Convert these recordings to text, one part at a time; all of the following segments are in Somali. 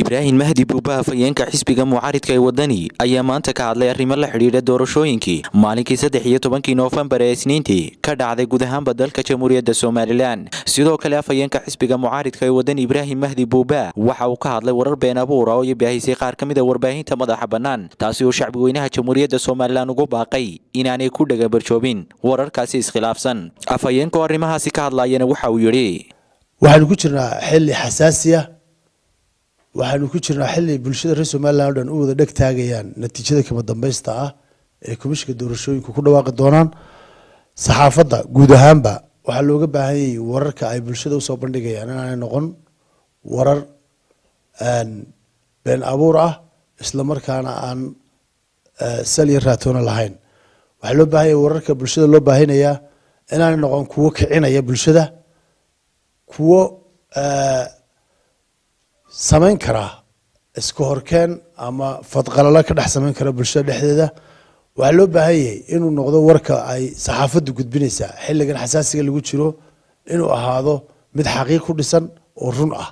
ibraahim mahdi buuba afhayeenka xisbiga mucaaridka ee wadani ayaa maanta ka hadlay arrimo la xidhiidha doorashooyinkii maalinkii saddex iyo tobankii noofembar ee isniintii ka dhacday guud ahaanba dalka jamhuuriyadda somalilan sidoo kale afhayeenka xisbiga mucaaridka ee wadani ibraahim mahdi buuba waxa uu ka hadlay warar been abuura oo iyo baahisay qaar ka mid a warbaahinta madaxa bannaan taasi oo shacbi weynaha jamhuuriyadda somalilan ugu baaqay inaanay ku dhagabarjoobin wararkaasi iskhilaafsan afhayeenka oo arrimahaasi ka hadlayana waxa uu yidhi waxaanu ku jirnaa xilli xasaasiya waxaanu ku jirnaa xilli bulshada reer somalilan o dhan u wada dheg taagayaan natiijada kama dambaysta ah ee komishinka doorashooyinku ku dhawaaqi doonaan saxaafadda guud ahaanba waxaa looga baahan yayay wararka ay bulshada usoo bandhigayaan inaanay noqon warar been abuur ah isla markaana aan sal iyo raatoona lahayn waxaa loo baahan yay wararka bulshada loo baahinayaa inaanay noqon kuwo kicinaya bulshada kuwo samayn karaa iska horkeen ama fadqalalo ka dhex samayn kara bulshada dhexdeeda waxaa loo baahan yahay inuu noqdo warka ay saxaafaddu gudbinaysaa xilligan xasaasiga lagu jiro inuu ahaado mid xaqiiq ku dhisan oo run ah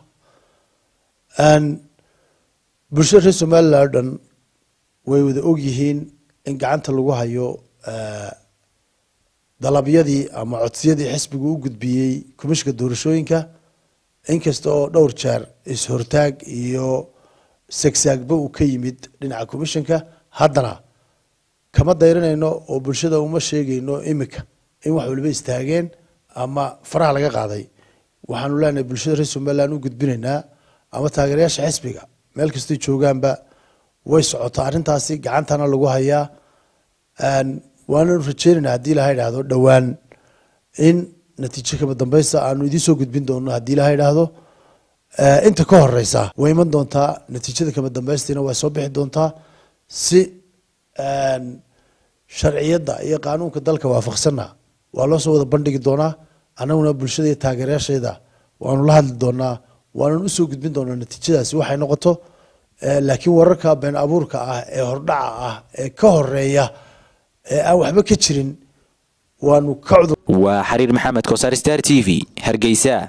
bulshada reer somalilan o dhan way wada og yihiin in gacanta lagu hayo dalabyadii ama codsiyadii xisbigu u gudbiyey komishinka doorashooyinka inkasta oo dhowr jeer is-hortaag iyo segsaagba uu ka yimid dhinaca commishinka haddana kama dayranayno oo bulshada uma sheegayno imika in wax waliba istaageen ama faraha laga qaaday waxaanu leenahay bulshada reer somalilan u gudbinaynaa ama taageerayaasha xisbiga meel kastay joogaanba way socotaa arrintaasi gacantana lagu hayaa waananu rajeynayna haddii ilaha idhaahdo dhowaan in natiijo kama dambaysta aanu idiin soo gudbin doono haddii ilaha idhaahdo inta ka horeysa way iman doontaa natiijada kama dambaystiina way soo bixi doontaa si sharciyadda iyo qaanuunka dalka waafaqsanna waa loo soo wada bandhigi doonaa annaguna bulshada iyo taageerayaasheeda waanu la hadli doonaa waanan usoo gudbin doonaa natiijadaasi waxay noqoto laakiin wararka been abuurka ah ee hordhaca ah ee ka horeeya ee aan waxba ka jirin waanu ka waa xariir maxamed kosaar star t v hargeysa